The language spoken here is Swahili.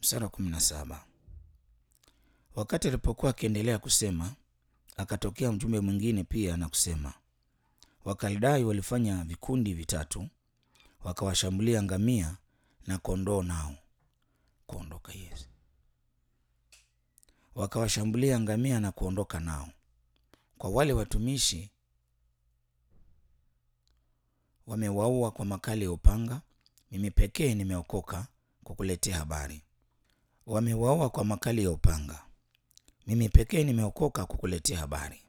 Mstari wa kumi na saba. Wakati alipokuwa akiendelea kusema, akatokea mjumbe mwingine pia na kusema, Wakaldai walifanya vikundi vitatu, wakawashambulia ngamia na kondoo nao kuondoka. Yes, wakawashambulia ngamia na kuondoka nao. Kwa wale watumishi wamewaua kwa makali ya upanga, mimi pekee nimeokoka kukuletea habari. Wamewaua kwa makali ya upanga, mimi pekee nimeokoka kukuletea habari.